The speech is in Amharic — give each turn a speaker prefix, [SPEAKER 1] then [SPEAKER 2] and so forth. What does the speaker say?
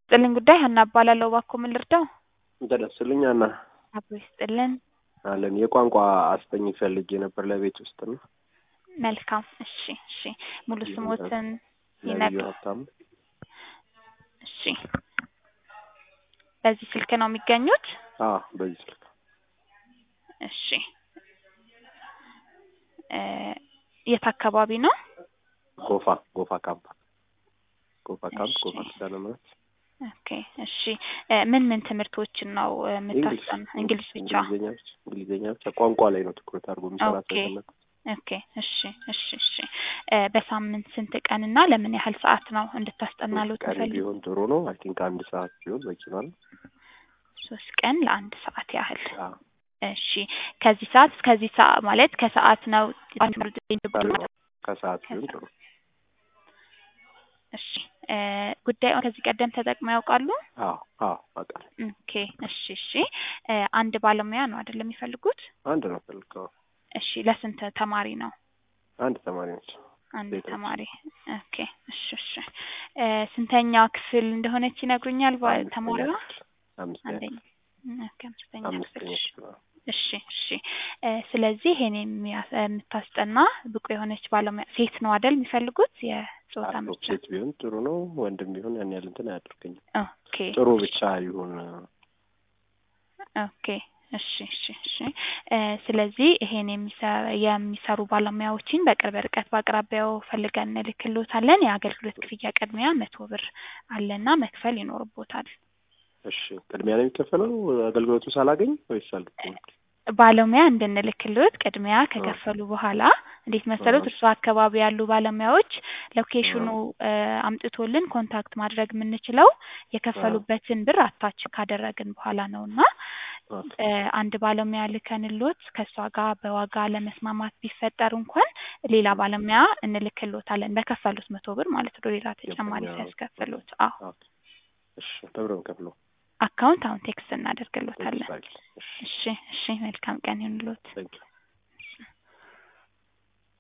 [SPEAKER 1] ጥልን ጉዳይ ሀና እባላለሁ። እባክዎ ምን ልርዳው?
[SPEAKER 2] እንደደስልኝ አና
[SPEAKER 1] አብሮ ይስጥልን።
[SPEAKER 2] አለን የቋንቋ አስጠኝ ፈልጌ ነበር ለቤት ውስጥ ነው።
[SPEAKER 1] መልካም እሺ፣ እሺ ሙሉ ስሞትን
[SPEAKER 2] ነብዩ
[SPEAKER 1] ይነግሩ።
[SPEAKER 2] ሀብታሙ
[SPEAKER 1] እሺ በዚህ ስልክ ነው የሚገኙት?
[SPEAKER 2] አዎ በዚህ ስልክ
[SPEAKER 1] እሺ እ የት አካባቢ ነው?
[SPEAKER 2] ጎፋ ጎፋ ካምፕ ጎፋ ካምፕ
[SPEAKER 1] እሺ።
[SPEAKER 2] ጎፋ ኪዳነ ምሕረት
[SPEAKER 1] ኦኬ እሺ እ ምን ምን ትምህርቶችን ነው እ የምታስጠኑ? እንግሊዝ ብቻ?
[SPEAKER 2] እንግሊዝኛ ብቻ እንግሊዝኛ ብቻ ቋንቋ ላይ ነው ትኩረት አድርጎ የሚሰራ
[SPEAKER 1] ኦኬ።
[SPEAKER 2] ሰው የፈለኩት።
[SPEAKER 1] ኦኬ እሺ እሺ እሺ እ በሳምንት ስንት ቀን እና ለምን ያህል ሰዓት ነው እንድታስጠናሉ
[SPEAKER 2] ሶስት ቀን
[SPEAKER 1] ትፈልግ?
[SPEAKER 2] ቢሆን ጥሩ ነው። አይ ቲንክ አንድ ሰዓት ቢሆን በቂ ነው።
[SPEAKER 1] ሶስት ቀን ለአንድ ሰዓት ያህል
[SPEAKER 2] አዎ
[SPEAKER 1] እሺ ከዚህ ሰዓት እስከዚህ ሰዓት ማለት ከሰዓት ነው
[SPEAKER 2] ከሰዓት ቢሆን ጥሩ።
[SPEAKER 1] እሺ እ ጉዳዩን ከዚህ ቀደም ተጠቅመው ያውቃሉ?
[SPEAKER 2] አዎ አዎ አውቃለሁ።
[SPEAKER 1] ኦኬ እሺ እሺ እ አንድ ባለሙያ ነው አይደል የሚፈልጉት?
[SPEAKER 2] አንድ ነው ፈልገው
[SPEAKER 1] እሺ ለስንት ተማሪ ነው?
[SPEAKER 2] አንድ ተማሪ ነች።
[SPEAKER 1] አንድ
[SPEAKER 2] ሴት ነች።
[SPEAKER 1] ተማሪ ኦኬ እሺ እሺ እ ስንተኛ ክፍል እንደሆነች ይነግሩኛል? ባ-
[SPEAKER 2] አምስተኛ
[SPEAKER 1] ተማሪዋ
[SPEAKER 2] ክፍል አምስተኛ
[SPEAKER 1] አንደኛ
[SPEAKER 2] ክፍል
[SPEAKER 1] ኦኬ አምስተኛ ክፍል
[SPEAKER 2] አምስተኛ
[SPEAKER 1] እሺ
[SPEAKER 2] ክፍል አዎ።
[SPEAKER 1] እሺ እሺ እ ስለዚህ ይሄን የሚያ- የምታስጠና ብቁ የሆነች ባለሙያ ሴት ነው አይደል የሚፈልጉት? የጾታ
[SPEAKER 2] አዎ
[SPEAKER 1] ምርጫ
[SPEAKER 2] ሴት ቢሆን ጥሩ ነው። ወንድም ቢሆን ያን ያህል እንትን አያደርገኝም።
[SPEAKER 1] ኦኬ
[SPEAKER 2] ጥሩ ብቻ ይሁን።
[SPEAKER 1] ኦኬ እሺ እሺ እሺ እ ስለዚህ ይሄን የሚሰ- የሚሰሩ ባለሙያዎችን በቅርብ ርቀት በአቅራቢያው ፈልገን እንልክልዎታለን። የአገልግሎት ክፍያ ቅድሚያ መቶ ብር አለና መክፈል ይኖርቦታል።
[SPEAKER 2] እሺ ቅድሚያ ነው የሚከፈለው አገልግሎቱ ሳላገኝ ወይስ አልገኝ?
[SPEAKER 1] ባለሙያ እንድንልክልዎት ቅድሚያ ከከፈሉ በኋላ እንዴት መሰሉት? እርሱ አካባቢ ያሉ ባለሙያዎች ሎኬሽኑ እ አምጥቶልን ኮንታክት ማድረግ የምንችለው የከፈሉበትን ብር አታች ካደረግን በኋላ ነው እና
[SPEAKER 2] ኦኬ
[SPEAKER 1] እ አንድ ባለሙያ ልከንሎት ከእሷ ጋር በዋጋ ለመስማማት ቢፈጠር እንኳን ሌላ ባለሙያ እንልክሎታለን በከፈሉት መቶ ብር ማለት ነው። ሌላ ተጨማሪ
[SPEAKER 2] ገባኝ። አዎ።
[SPEAKER 1] ሲያስከፍሉት። አዎ
[SPEAKER 2] ኦኬ እሺ በብር ነው የምከፍለው።
[SPEAKER 1] አካውንት አሁን ቴክስት እናደርግሎታለን።
[SPEAKER 2] እሺ
[SPEAKER 1] እሺ እሺ መልካም ቀን ይሁንልዎት።
[SPEAKER 2] ታንኪዩ